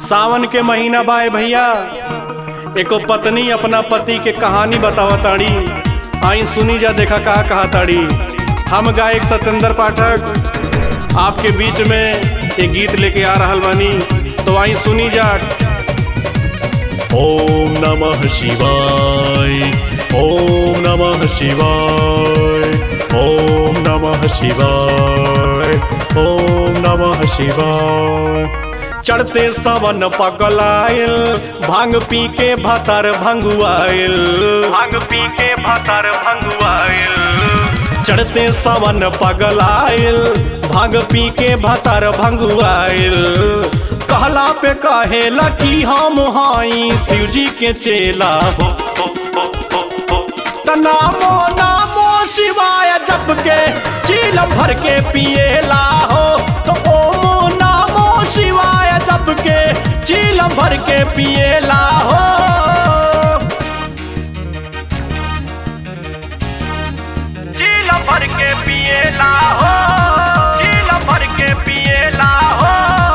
सावन के महीना बाए भैया एको पत्नी अपना पति के कहानी बतावा ताड़ी आई सुनी जा देखा कहा कहा ताड़ी हम गायक सत्येंद्र पाठक आपके बीच में एक गीत लेके आ रहल बानी तो आई सुनी जा ओम नमः शिवाय ओम नमः शिवाय ओम नमः शिवाय ओम नमः शिवाय चढ़ते सवन पगलाइल भांग पी के भातर भंगुआइल भांग पी के भातर भंगुआइल चढ़ते सवन पगलाइल भांग पी के भातर भंगुआइल कहला पे कहेला कि हम हाई शिव जी के चेला हो हो, हो, हो, हो। त नामो नामो शिवाय जप के चील भर के पिएला हो तो ओमो नामो शिवाय जप के चील भर के पिएला हो चील भर के पिएला हो चील भर के पिएला हो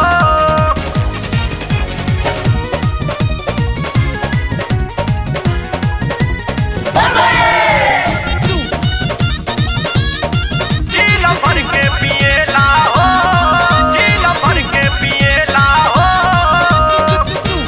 चील भर के पिएला हो चील भर के पिएला हो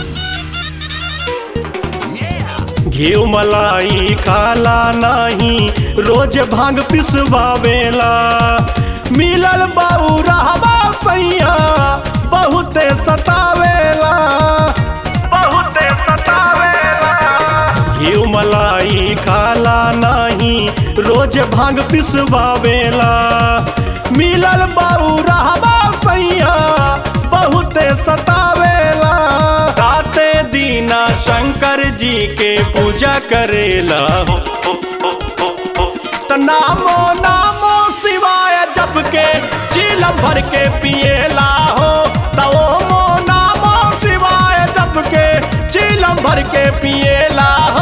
घी मलाई खाला नाही रोज भांग पिसवावेला मिलल बाऊ रहबा सैया बहुते सतावेला बहुते सतावेला घी मलाई खाला नाही रोज भांग पिसवावेला मिलल बाऊ रहबा सैया बहुते सतावेला राते दीना शंकर जी के पूजा करेला हो, हो, हो, हो, हो। त नामो नामो शिवाय जप के चीलम भर के पिएला हो त ओमो नामो शिवाय जप के चीलम भर के पिएला हो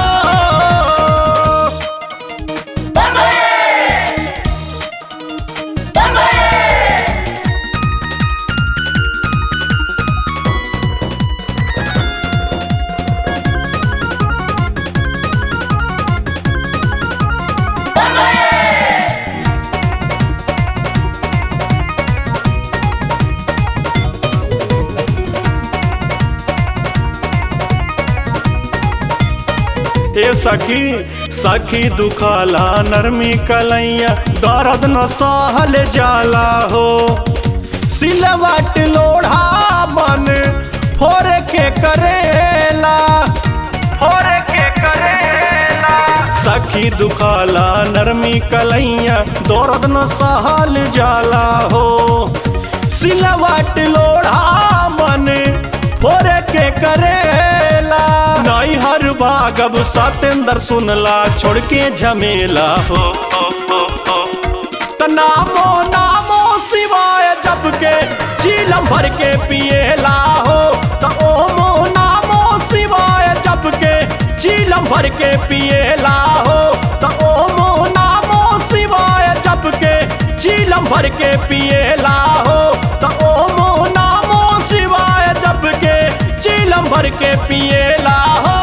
ए सखी सखी दुखाला नरमी कलैया दर्द न सहल जाला हो सिलवट लोढ़ा मन फोर के करेला फोर के करेला सखी दुखाला नरमी कलैया दर्द न सहल जाला हो सिलवट लोढ़ा मन फोर के करेला नाई हर भागब सतेंद्र सुनला छोड़ के झमेला हो, हो, हो, हो। त नामो नामो शिवाय जप के चीलम भर के पिएला हो त ओमो नामो शिवाय जप के चीलम भर के पिएला हो त ओमो नामो शिवाय जप के चीलम भर के पिएला हो त ओमो नामो शिवाय जप के चीलम भर के पिएला हो